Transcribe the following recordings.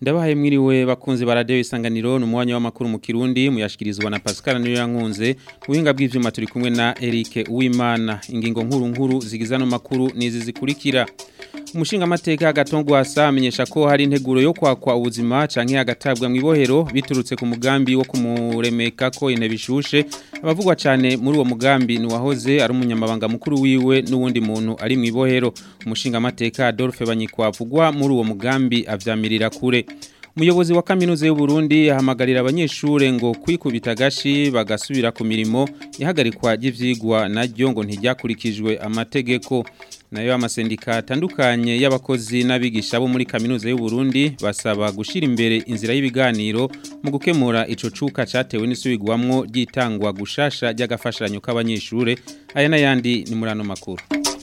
Ndabahaye mwiriwe bakunzi ba radio isanganiro numwanya w'amakuru mu Kirundi muyashikirizwa na Pascal niyo yankunze ubuhinga bw'ivyuma turi kumwe na Eric Uwimana ingingo nkuru nkuru zigizano makuru nizi zikurikira Umushinga mateka agatongwa asa amenyesha ko hari integuro yo kwakwa ubuzima canke agatabwa mu ibohero biturutse ku mugambi wo kumuremeka ko intebe ishushe abavugwa cyane muri uwo mugambi ni wahoze ari umunyamabanga mukuru wiwe n'uwundi muntu ari mu ibohero umushinga mateka Adolphe Banyikwavugwa muri uwo mugambi avyamirira kure Umuyobozi wa kaminuza y'u Burundi yahamagarira abanyeshure ngo kwikubita gashi bagasubira ku mirimo ihagarikwa ry'ivyigwa naryo ngo ntijyakurikijwe amategeko nayo amasendika atandukanye y'abakozi n'abigisha bo muri kaminuza y'u Burundi basaba gushira imbere inzira y'ibiganiro mu gukemura ico cuka catewe n'isubigwamwo ryitangwa gushasha ry'agafashanyo k'abanyeshure aya n'ayandi ni murano makuru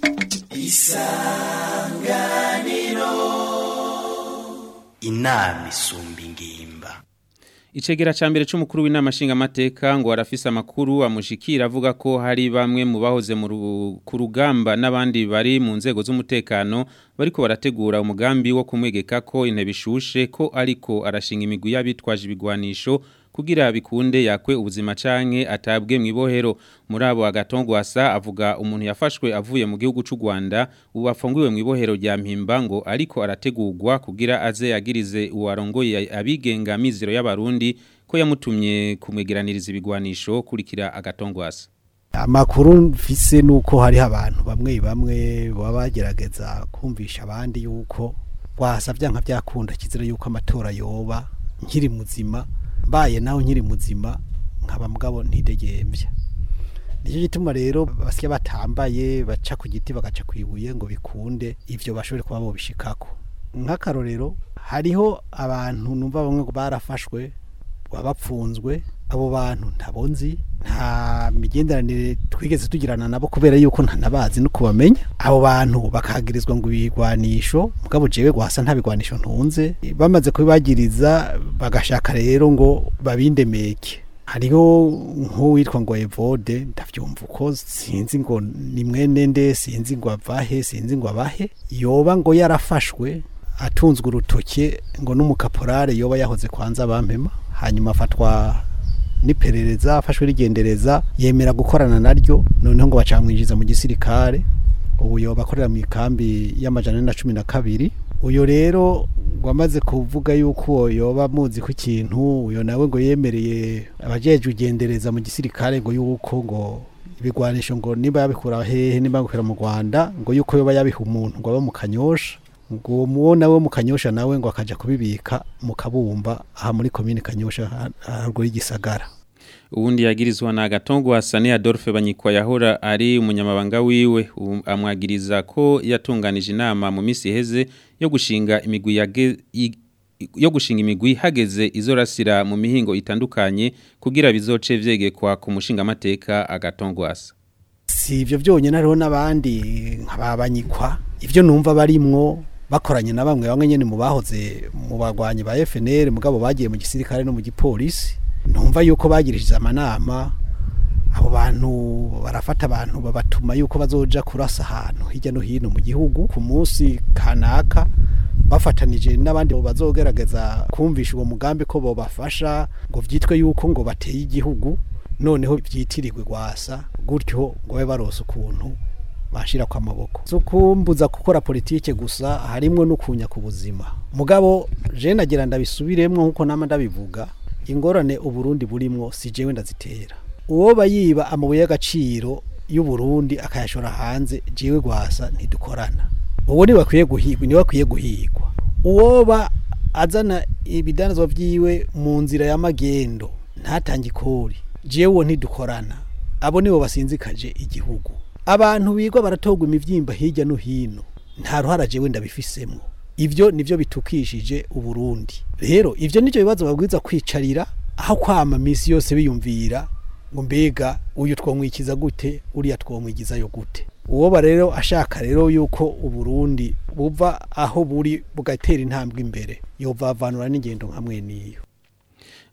inama isumba ingimba Icegera ca mbere c'umukuru w'inama nshingamateka ngo arafise amakuru amushikira avuga ko hari bamwe mu bahoze mu ru- ku rugamba n'abandi bari mu nzego z'umutekano bariko barategura umugambi wo kumwegeka ko intebe ishushe ko ariko arashinga imigwi y'abitwaje ibigwanisho kugira bikunde yakwe ubuzima canke atabwe mu ibohero muri abo agatongwasa avuga umuntu yafashwe avuye mu gihugu c'u Rwanda ubu afungiwe mu ibohero rya Mpimba ngo ariko arategurwa kugira aze yagirize uwarongoye abigenga mizero y'abarundi ko yamutumye kumwegeraniriza ibigwanisho kurikira agatongwasa amakuru mfise nuko hari abantu bamwe bamwe baba bagerageza kumvisha abandi yuko wasavya nka byakunda kizira yuko amatora yoba nkiri muzima mbaye naho nkiri muzima nkaba mugabo ntidegembya nicyo gituma rero basya batambaye baca ku giti bagaca ku ibuye ngo bikunde ivyo bashobore kuba bobishikako nk'akarorero hariho abantu numva bamwe ngo barafashwe bapfunzwe abo bantu ntabo nzi nta migenderanire twigeze tugirana nabo kubera yuko ntanabazi no kubamenya abo bantu bakagirizwa ngo ibigwanisho mugabo jewe gwasa nta bigwanisho ntunze bamaze kubibagiriza bagashaka rero ngo babindemeke hariho nk'uwitwa ngo Evode ndavyumva uko sinzi ngo ni mwene nde sinzi ngo avahe sinzi ngo abahe yoba ngo yarafashwe atunzwe urutoke ngo n'umukaporare yoba yahoze kwanza bampema hanyuma afatwa n'iperereza afashwe rigendereza yemera gukorana naryo noneho ngo bacamwinjiza mu gisirikare ubu yoba akorera mu ikambi y'amajana ane na cumi na kabiri uyo rero ngo amaze kuvuga yuko uwo yoba muzi ko ikintu uyo nawe ngo yemereye abajejwe ugendereza mu gisirikare ngo yuko ngo ibigwanisho ngo niba yabikura hehe niba yabikura mu Rwanda ngo yuko yoba yabiha umuntu ngo aba mu kanyosha ngo uwo muwo nawe mu kanyosha nawe ngo akaja kubibika mu kabumba aha muri komine kanyosha haruguru y'igisagara ubundi yagirizwa na agatongwasa ni Adolphe Banyikwa yahora ari umunyamabanga wiwe ubu amwagiriza ko yatunganije inama mu misi iheze yo gushinga imigwi yage i- yo gushinga imigwi hageze izorasira mu mihingo itandukanye kugira bizoce vyegekwa ku mushinga mateka agatongwasa si ivyo byonyine hariho n'abandi nk'ababanyikwa ivyo numva barimwo bakoranye na bamwe bamwe nyene mu bahoze mu bagwanyi ba FNL mugabo bagiye mu gisirikare no mu gipolisi numva yuko bagirishije amanama abo bantu barafata abantu babatuma yuko bazoja kurasa ahantu hirya no hino mu gihugu ku munsi kanaka bafatanije n'abandi bazogerageza kumvisha uwo mugambi ko bobafasha ngo vyitwe yuko ngo bateye igihugu noneho vyitirirwe gwasa gutyo ngo babe barose ukuntu bashira kwa maboko so kumbuza gukora politike gusa harimwo no kunya ku buzima mugabo je nagira ndabisubiremwo nkuko nama ndabivuga ingorane uburundi burimwo si jewe ndazitera uwo bayiba amabuye y'agaciro y'uburundi akayashora hanze jewe gwasa ntidukorana uwo ni bakwiye guhigwa ni bakwiye guhigwa uwoba azana ibidanazwa vyiwe mu nzira y'amagendo ntatange ikori jewe uwo ntidukorana abo nibo basinzikaje igihugu abantu bigwa baratogwa imivyimba hirya no hino nta ruhara jewe ndabifisemwo ivyo nivyo bitukishije uburundi rero ivyo nivyo bibazo babwiza kwicarira aho kwama misi yose biyumvira ngo mbega uyu twomwikiza gute uriya twomwigizayo gute uwo rero ashaka rero yuko uburundi buva aho buri bugatera intambwe imbere yovavanura n'ingendo nkamwe niyo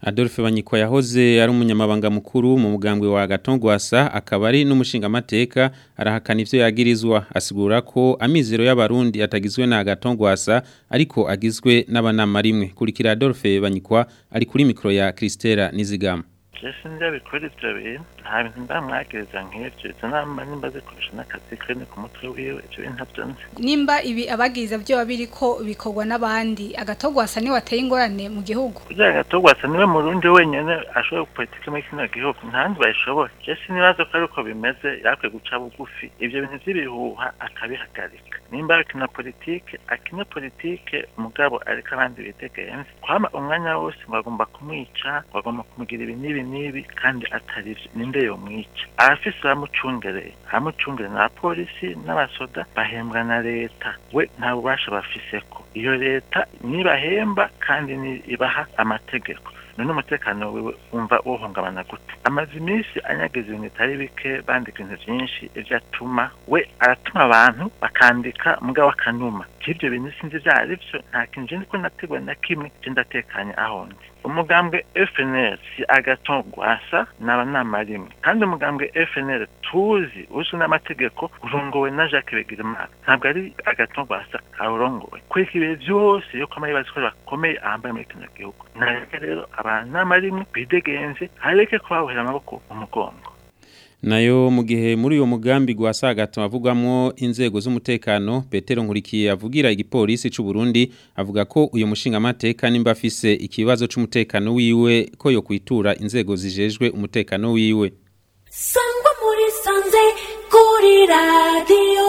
Adolphe Banyikwa yahoze ari umunyamabanga mukuru mu mugambwe wa Gatongwasa akaba ari n'umushinga mateka arahakana ivyo yagirizwa asigura ko amizero y'abarundi atagizwe na Gatongwasa ariko agizwe n'abanama rimwe kurikira Adolphe Banyikwa ari kuri mikro ya Christela Nizigama Jesse ndabikora ivyo bintu nta bintu ndamwagiriza nk'ivyo izo nama nimba zikoresha n'akazi kene ku mutwe wiwe ivyo bintu ntavyo nzi nimba ibi abagiriza byo biriko bikorwa n'abandi agatogwasa ni wateye ingorane mu gihugu kugira agatogwasa niwe murundi wenyene ashoboye politike muri kino gihugu ntandi bayishoboye Jesse nibaza ko ariko bimeze yakwiye guca bugufi ivyo bintu vy'ibihuha akabihagarika nimba akina politike akina politike mugabo ariko abandi bitegenze kwama umwanya wose ngo agomba kumwica ngo agomba kumugira ibi n'ibi n'ibi kandi atari vyo ninde yomwica abafise bamucungereye abamucungereye na polisi n'abasoda bahembwa na leta we nta bubasha bafiseko iyo leta nibahemba kandi ni ibaha amategeko none umutekano wiwe umva wohungabana gute amaze iminsi anyagiza ibintu bitari bike bandika ibintu vyinshi ivyo atuma we aratuma abantu bakandika mugabo akanuma ivyo bintu sinzi ivyo ari vyo nta kintu je ndiko nategwa na kimwe je ndatekanye aho ndi umugambwe FNL si agaton gwasa n'abanama rimwe kandi umugambwe FNL tuzi uzwi n'amategeko urongowe na Jacques Begirimana ntabwo ari agaton gwasa awurongowe kweka ibihe vyose yuko amayibazi ko bakomeye ahambaye muri kino gihugu nareke rero abanama rimwe bidegenze hareke kubahera amaboko mu mugongo nayo mu gihe muri uyo mugambi gwasagato avugwamwo inzego z'umutekano Petero Nkurikiye avugira igipolisi c'u Burundi avuga ko uyo mushinga mateka nimba afise ikibazo c'umutekano wiwe ko yo kwitura inzego zijejwe umutekano wiwe Sangwa muri sanze kuri radio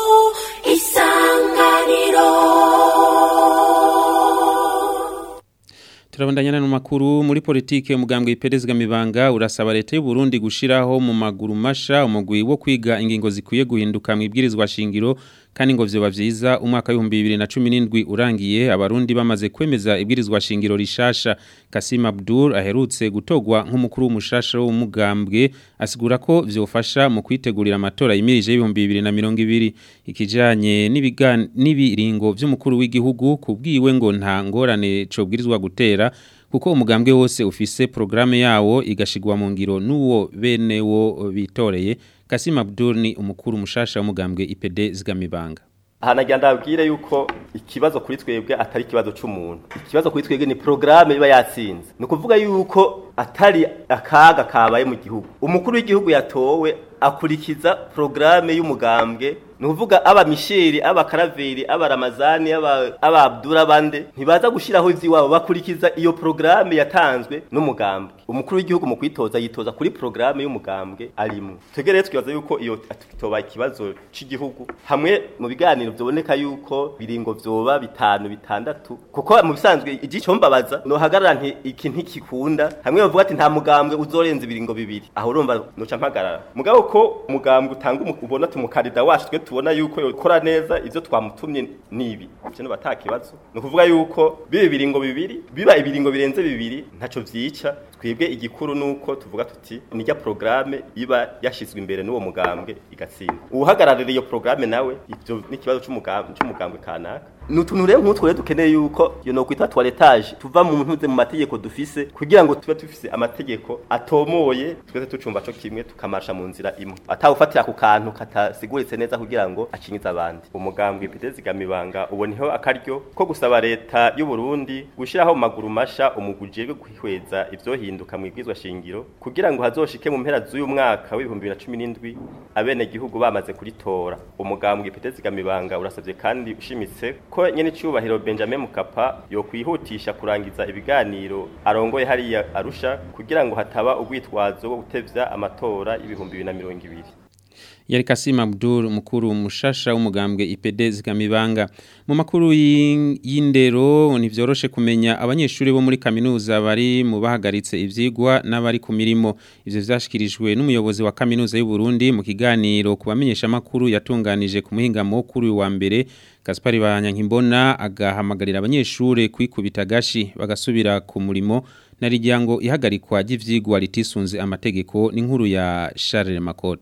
isanganiro Turabandanyana no makuru muri politike umugambwe iperezga mibanga urasaba leta y'u Burundi gushiraho mu maguru masha umugwi wo kwiga ingingo zikwiye guhinduka mu ibwirizwa shingiro kandi ngo vyoba vyiza umwaka w'ibihumbi bibiri na cumi n'indwi urangiye abarundi bamaze kwemeza ibwirizwa shingiro rishasha Kasim Abdul aherutse gutogwa nk'umukuru w'umushasha w'umugambwe asigura ko vyofasha mu kwitegurira amatora yimirije y'ibihumbi bibiri na mirongo ibiri ikijanye n'ibigan- n'ibiringo vy'umukuru w'igihugu kubwiwe ngo nta ngorane cobwirizwa gutera kuko umugambwe wose ufise programme yawo igashigwa mu ngiro n'uwo bene wo bitoreye Kasim Abdul ni umukuru mushasha w'umugambwe IPD zigamibanga hanagira ndabwire yuko ikibazo kuri twebwe atari ikibazo c'umuntu ikibazo kuri twebwe ni programme iba yatsinze ni ukuvuga yuko atari akaga kabaye mu gihugu umukuru w'igihugu yatowe akurikiza programme y'umugambwe ni ukuvuga aba misheri aba karaveri aba ramazani aba aba abdura bande ntibaza gushiraho ivy'iwabo bakurikiza iyo programme yatanzwe n'umugambwe umukuru w'igihugu mu kwitoza yitoza kuri programme y'umugambwe arimwe twebwe rero twibaza yuko iyo toba ikibazo c'igihugu hamwe mu biganiro vyoboneka yuko biringo vyoba bitanu bitandatu kuko mu bisanzwe igico mbabaza no hagarara nti iki ntikikunda hamwe bavuga ati nta mugambwe uzorenza ibiringo bibiri aho urumva noca mpagarara mugabo ko umugambwe utanga umu- ubona tumukarida wacu twe tubona yuko yokora neza ivyo twamutumye nibi ivyo no batakibazo ni ukuvuga yuko biba ibiringo bibiri biba ibiringo birenze bibiri ntaco vyica twebwe igikuru nuko tuvuga tuti nijya programme iba yashizwe imbere n'uwo mugambwe igatsinda uhagararira iyo programme nawe ivyo n'ikibazo c'umugambwe c'umugambwe kanaka nutuntu rero nk'utwo rero dukeneye yuko iyo no kwita toiletage tuva mu ntuze mu mategeko dufise kugira ngo tube dufise amategeko atomoye twese tucumva co kimwe tukamasha mu nzira imwe atawufatira ku kantu katasiguritse neza kugira ngo akinyize abandi umugambwe ipiteze zigamibanga uboniho akaryo ko gusaba leta y'u Burundi gushiraho mu maguru masha umuguje wo kwihweza ivyohinduka mu ibwizwa shingiro kugira ngo hazoshike mu mpera z'uyu mwaka w'ibihumbi bibiri na cumi n'indwi abene gihugu bamaze kuritora umugambwe ipiteze zigamibanga urasabye kandi ushimitse ko nyene cyubahiro Benjamin Mukapa yo kwihutisha kurangiza ibiganiro arongoye hariya Arusha kugira ngo hataba urwitwazo rwo gutevya amatora y'ibihumbi bibiri na mirongo ibiri yari Kasim Abdul mukuru mushasha w'umugambwe IPD zigamibanga mu makuru y'in- y'indero ntivyoroshe kumenya abanyeshuri bo muri kaminuza bari mu bahagaritse ivyigwa n'abari ku mirimo ivyo vyashikirijwe n'umuyobozi wa kaminuza y'u Burundi mu kiganiro ku bamenyesha makuru yatunganije ku muhingamo kuri uyu wa mbere Gaspari Banyankimbona agahamagarira abanyeshuri kwikubita gashi bagasubira ku murimo na rijyango ihagarikwa ry'ivyigwa ritisunze amategeko n'inkuru ya Charles Makoto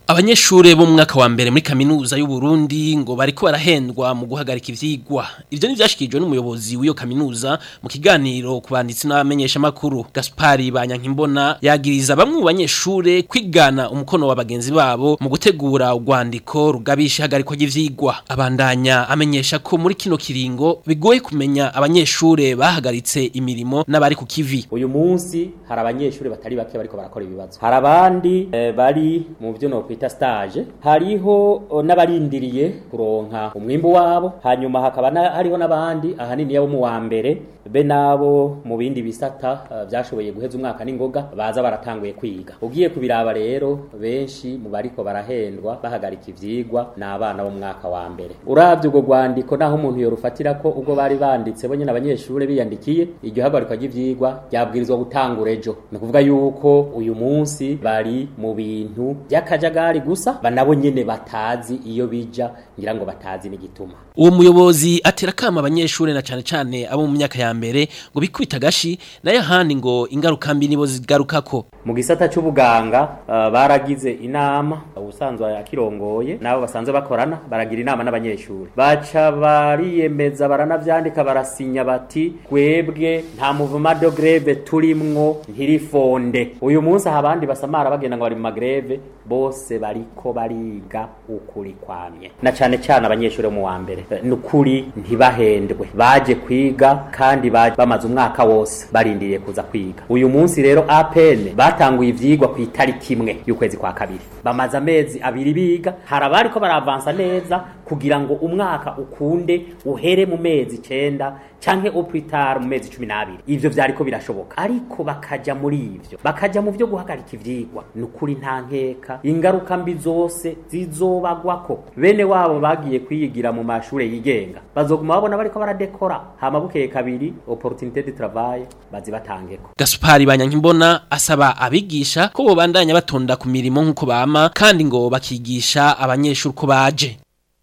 Abanyeshure bo mu mwaka wa mbere muri kaminuza y'u Burundi ngo bariko barahendwa mu guhagarika ivyigwa. Ivyo nivyashikijwe n'umuyobozi w'iyo kaminuza mu kiganiro ku banditsi n'abamenyesha makuru. Gaspari Banyankimbona yagiriza bamwe mu banyeshure kwigana umukono wa bagenzi babo mu gutegura urwandiko rugabisha ihagarikwa ry'ivyigwa. Abandanya amenyesha ko muri kino kiringo bigoye kumenya abanyeshure bahagaritse imirimo n'abari ku kivi. uyu munsi hari abanyeshuri batari bake bariko barakora ibibazo hari abandi eh, bari mu byo no kwita stage hariho oh, n'abarindiriye kuronka umwimbu wabo hanyuma hakaba na, hariho n'abandi ahanini yabo mu wa mbere be nabo mu bindi bisata eh, byashoboye guheza umwaka n'ingoga baza baratanguye kwiga ugiye kubiraba rero benshi mu bariko barahendwa bahagarika ivyigwa ni abana bo mu mwaka wa mbere uravye ubwo rwandiko naho umuntu yorufatira ko ubwo bari banditse bo nyene abanyeshure biyandikiye iryo hagarikwa ry'ivyigwa ryabwirizwa gutangura ejo ni ukuvuga yuko uyu munsi bari mu bintu by'akajagari gusa banabo nyene batazi iyo bija ngira ngo batazi n'igituma Uwo muyobozi atera kama abanyeshure na cane cane abo mu myaka ya mbere ngo bikwita gashi nayo ahandi ngo ingaruka mbi nibo zigarukako. mu gisata c'ubuganga uh, baragize inama ubusanzwe akirongoye nabo basanzwe bakorana baragira inama n'abanyeshuri baca bariyemeza baranavyandika barasinya bati twebwe nta muvuma de greve turimwo ntirifonde uyu munsi aha abandi basamara bagenda ngo bari mu magreve bose bariko bariga ukuri kwamye na cane cane abanyeshuri bo mu wa mbere Eh, nukuri ntibahendwe baje kwiga kandi baje bamaze umwaka wose barindiriye kuza kwiga uyu munsi rero APN batanguye ivyigwa ku itariki imwe y'ukwezi kwa kabiri bamaze amezi abiri biga hari abariko baravansa neza kugira ngo umwaka ukunde uhere mu mezi icenda canke au plus tard mu mezi cumi n'abiri ivyo vyariko birashoboka ariko bakaja muri ivyo bakaja mu vyo guhagarika ivyigwa nukuri nta nkeka ingaruka mbi zose zizobagwako bene wabo bagiye kwiyigira mu mashure yigenga bazoguma babona bariko baradekora hama bukeye kabiri opportunité de travail bazibatangeko Gaspari Banyankimbona asaba abigisha ko bobandanya batonda ku mirimo nk'uko bama kandi ngo bakigisha abanyeshuri ko baje.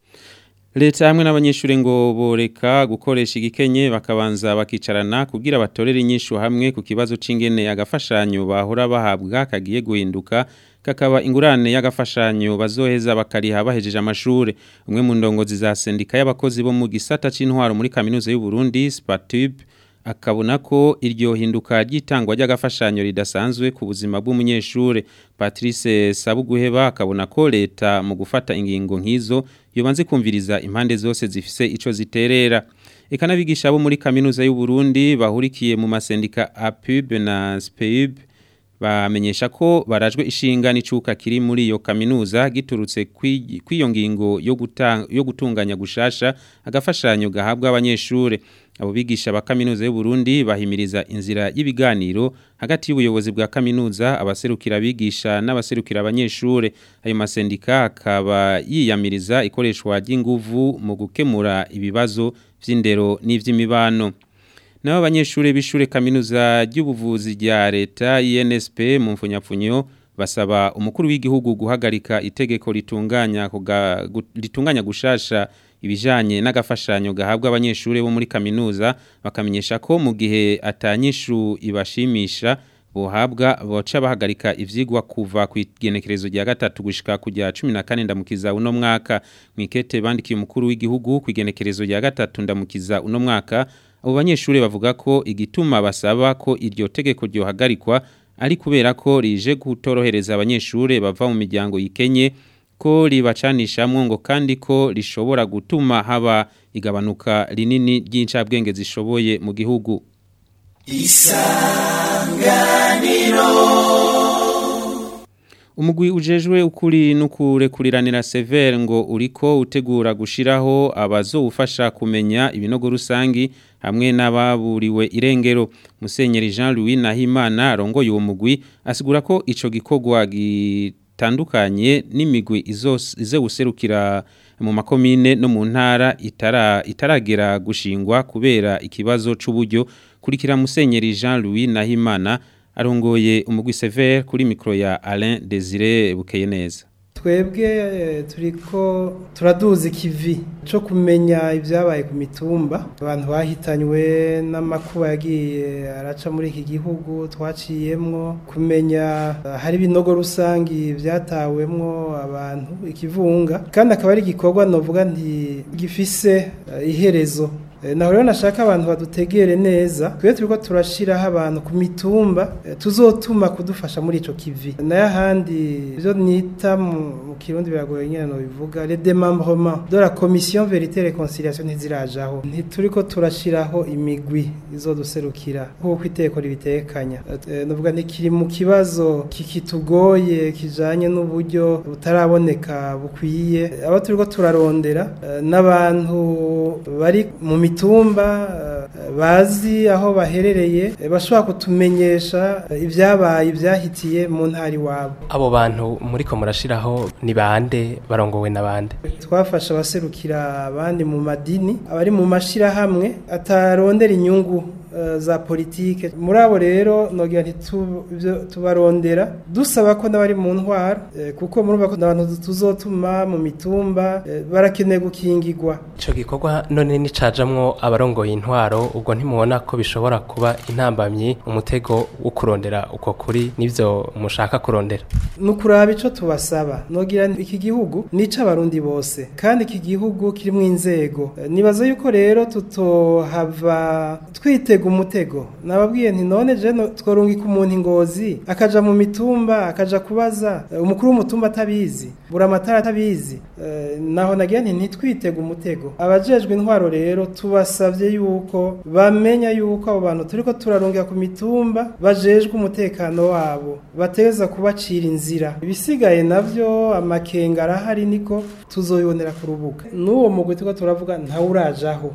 Leta hamwe n'abanyeshure ngo boreka gukoresha igikenye bakabanza bakicarana kugira batorere inyishu hamwe ku kibazo c'ingene agafashanyo bahora bahabwa kagiye guhinduka kakaba ingurane y'agafashanyo bazoheza bakariha bahejeje amashure umwe mu ndongozi za sendika y'abakozi bo mu gisata c'intwaro muri kaminuza y'u Burundi Spatub akabona ko iryo hinduka ry'itangwa ry'agafashanyo ridasanzwe ku buzima bw'umunyeshure Patrice Sabuguheba akabona ko leta mu gufata ingingo nk'izo yobanze kumviriza impande zose zifise ico ziterera eka n'abigisha bo muri kaminuza y'u Burundi bahurikiye mu masendika APUB na SPEUB bamenyesha ko barajwe ishinga n'icuka kiri muri iyo kaminuza giturutse kw'iyo ngingo yo gutanga yo gutunganya gushasha agafashanyo gahabwa abanyeshure abo bigisha ba kaminuza y'u Burundi bahimiriza inzira y'ibiganiro hagati y'ubuyobozi bwa kaminuza abaserukira abigisha n'abaserukira abanyeshure ayo masendika akaba yiyamiriza ikoreshwa ry'inguvu mu gukemura ibibazo vy'indero n'ivy'imibano nabo abanyeshure bishure kaminuza ry'ubuvuzi rya leta INSP mu mfunyapfunyo basaba umukuru w'igihugu guhagarika itegeko ritunganya kuga, gu, ritunganya gushasha ibijanye n'agafashanyo gahabwa abanyeshure bo muri kaminuza bakamenyesha ko mu gihe atanyishu ibashimisha bohabwa boca bahagarika ivyigwa kuva ku igenekerezo rya gatatu gushika kujya 14 ndamukiza uno mwaka mwikete bandikiye umukuru w'igihugu ku igenekerezo rya gatatu ndamukiza uno mwaka abo banyeshure bavuga ko igituma basaba ko iryo tegeko ryohagarikwa ari kubera ko rije gutorohereza abanyeshure bava mu miryango yikenye ko ribacanishamwo ngo kandi ko rishobora gutuma haba igabanuka rinini ry'incabwenge zishoboye mu gihugu isanganiro umugwi ujejwe ukuri n'ukurekuriranira severe ngo uriko utegura gushiraho abazowufasha kumenya ibinogo rusangi hamwe n'ababuriwe irengero musenyeri Jean Louis Nahimana arongoye uwo mugwi asigura ko ico gikorwa gitandukanye n'imigwi ize guserukira mu makomine no mu ntara itara itaragera gushingwa kubera ikibazo c'uburyo kurikira musenyeri Jean Louis Nahimana arongoye umugwi severe kuri mikro ya Alain Desire Bukeye neza twebwe eh, turiko turaduza ikivi co kumenya ibyabaye ku mitumba abantu bahitanywe n'amakuba yagiye araca muri iki gihugu twaciyemwo kumenya eh, hari ibinogo rusangi byatawemwo abantu ikivunga kandi akaba ari igikorwa novuga nti gifise eh, iherezo Eh, naho rero nashaka abantu badutegere neza twe turiko turashiraho abantu ku mitumba eh, tuzotuma kudufasha muri ico kivi nayo ahandi ivyo nita mu mu kirundi biragoye nyene no bivuga le démembrement de la commission vérité et réconciliation ntizirajaho ntituriko turashiraho imigwi izoduserukira nk'uko iteko ribitekanya Eh, novuga ntikiri mu kibazo kikitugoye kijanye n'uburyo butaraboneka bukwiye abo turiko turarondera eh, n'abantu bari mu mitumba eh, bazi aho baherereye eh, bashobora kutumenyesha eh, ibyabaye ibyahitiye mu ntara iwabo abo bantu muriko murashiraho ni bande barongowe na bande twafasha abaserukira abandi mu madini abari mu mashirahamwe atarondera inyungu eh, za politike muri abo rero nogira ntitu- ivyo tubarondera dusaba ko n'abari mu ntwaro eh, kuko murumva ko abantu tuzotuma mu mitumba eh, barakeneye gukingirwa ico gikorwa none nicajamwo abarongoye intwaro ubwo ntimubona ko bishobora kuba intambamyi umutego wo kurondera uko kuri n'ivyo mushaka kurondera nukuraba ico tubasaba nogira nti iki gihugu nica abarundi bose kandi iki gihugu kirimwo inzego Eh, nibaza yuko rero tutohava twitega umutego nababwiye nti none je no- tworungika umuntu ingozi akaja mu mitumba akaja kubaza eh, umukuru w'umutumba atabizi bura amatara atabizi Eh, naho nagira nti ntitwitega umutego abajejwe intwaro rero tubasavye yuko bamenya yuko abo bantu turiko turarungika ku mitumba bajejwe umutekano wabo bateza kubacira inzira ibisigaye navyo amakenga arahari niko tuzoyibonera ku rubuga n'uwo mugwi turiko turavuga ntawurajaho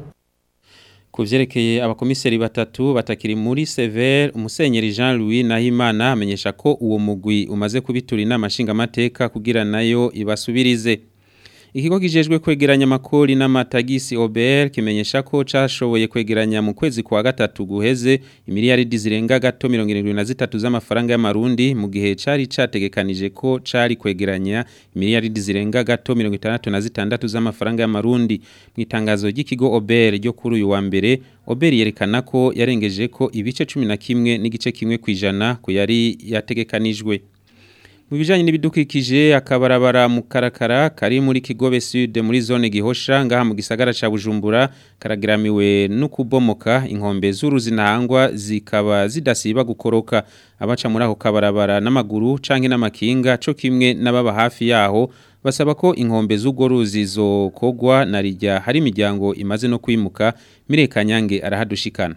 Ku vyerekeye abakomiseri batatu batakiri muri Sever umusenyeri Jean Louis Nahimana amenyesha ko uwo mugwi umaze kubitura inama nshingamateka kugira nayo ibasubirize. Ikigo kijejwe kwegeranya amakori n'amatagisi OBR kimenyesha ko cashoboye kwegeranya mu kwezi kwa gatatu guheze imiliyaridi zirenga gato 73 z'amafaranga y'amarundi mu gihe cari categekanije ko cari kwegeranya imiliyaridi zirenga gato 66 z'amafaranga y'amarundi mu itangazo ry'ikigo OBR ryo kuri uyu wa mbere OBR yerekana ko yarengeje ko ibice 11 n'igice kimwe kwijana ku yari yategekanijwe mu bijanye n'ibidukikije akabarabara mu karakara kari muri Kigobe Sud muri zone Gihosha ngaha mu gisagara ca Bujumbura karageramiwe no kubomoka inkombe z'uruzi ntangwa zikaba zidasiba gukoroka abaca muri ako kabarabara n'amaguru canke n'amakinga co kimwe n'ababa hafi yaho basaba ko inkombe z'ugo ruzi zokogwa na rijya hari imiryango imaze no kwimuka Mirekanyange arahadushikana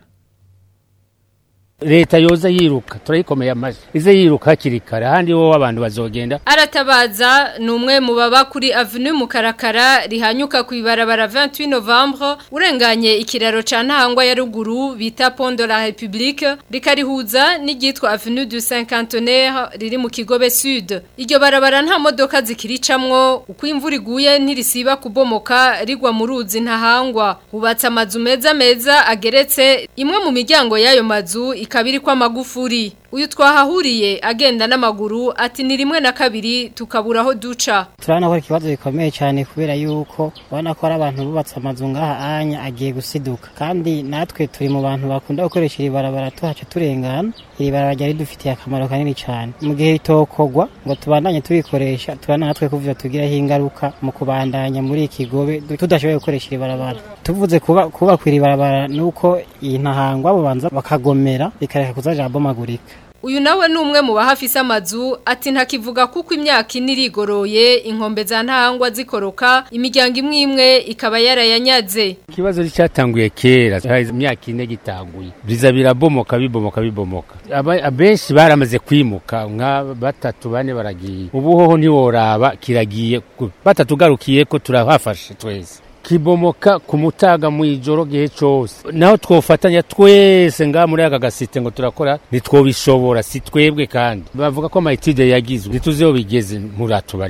leta yoza yiruka turayikomeye amaji ize yiruka hakiri kare ahandi wowe abantu bazogenda aratabaza ni umwe mu baba kuri avenue mukarakara rihanyuka ku ibarabara 28 novembre urenganye ikiraro ca ntahangwa ya ruguru bita pont de la république rikarihuza n'iryitwa avenue du cinquantenaire riri mu kigobe sud iryo barabara nta modoka zikiricamwo uko imvura iguye ntirisiba kubomoka rigwa mu ruzi ntahangwa hubatse amazu meza meza ageretse imwe mu miryango y'ayo mazu ikabiri kwa magufuri uyu twahahuriye agenda n'amaguru ati ni rimwe na kabiri tukabura aho duca turabona ko ari ikibazo gikomeye cyane kubera yuko ubona ko ari abantu bubatse amazu ngaha anya agiye gusiduka kandi natwe turi mu bantu bakunda gukoresha iri barabara tuhaca turengana iri barabara ryari ridufitiye akamaro kanini cyane mu gihe ritokogwa ngo tubandanye turikoresha turabona natwe ko ivyo tugiraho ingaruka mu kubandanya muri iki kigobe tudashoboye gukoresha iri barabara tuvuze kuba kubakwa iri barabara nuko iyi ntahangwa babanza bakagomera bikareka kuzaja bomagurika uyu nawe ni umwe mu bahafise amazu ati ntakivuga kuko imyaka ine irigoroye inkombe za ntahangwa zikoroka imiryango imwe imwe ikaba yarayanyaze ikibazo cyatanguye kera hahize imyaka ine gitanguye biza birabomoka bibomoka bibomoka Aba- abenshi baramaze kwimuka nka batatu bane baragiye ubu hoho ntiworaba kiragiye ku- batatu ugarukiye ko turahafashe twese kibomoka ku mutaga mu ijoro gihe cyose naho twofatanya twese ngaha muri aka gasite ngo turakora ntitwobishobora si twebwe kandi bavuga ko amayitide yagizwe ntituzi aho bigeze muratubariza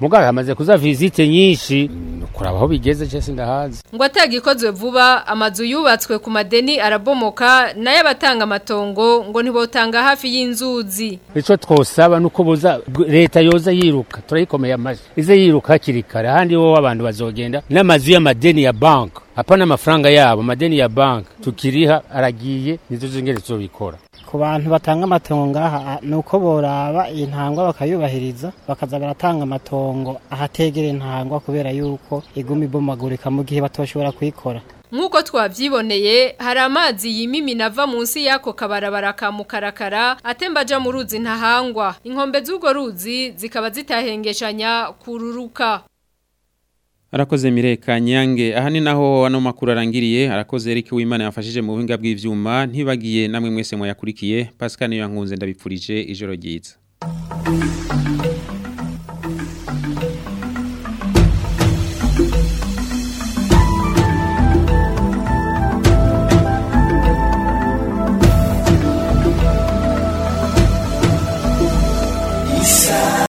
mugabo hamaze kuza visite nyinshi kuraba aho bigeze je sindahazi ngo atagikozwe vuba amazu yubatswe ku madeni arabomoka nayo abatanga amatongo ngo ntibotanga hafi y'inzuzi ico twosaba nuko boza leta yoza yiruka turayikomeye amaji ize yiruka hakiri kare ahandi wowe abantu bazogenda n'amazu y'amadeni ya bank hapana amafaranga yabo amadeni ya bank tukiriha aragiye nizo zingene tuzobikora ku bantu batanga amatongo ngaha ni uko boraba intangwa bakayubahiriza bakaza baratanga amatongo ahategera intangwa kubera yuko iguma ibomagurika mu gihe batoshobora kuyikora Nk'uko twavyiboneye hari amazi yimimina ava munsi y'ako kabarabara ka mukarakara atemba aja mu ruzi ntahangwa inkombe z'urwo ruzi zikaba zitahengeshanya kururuka Arakoze Mireka Nyange aha ni naho ano makuru arangiriye arakoze Eric Wimana yafashije mu buhinga bw'ivyuma ntibagiye namwe mwese mwayakurikiye Pascal niyo yankunze ndabipfurije ijoro ryiza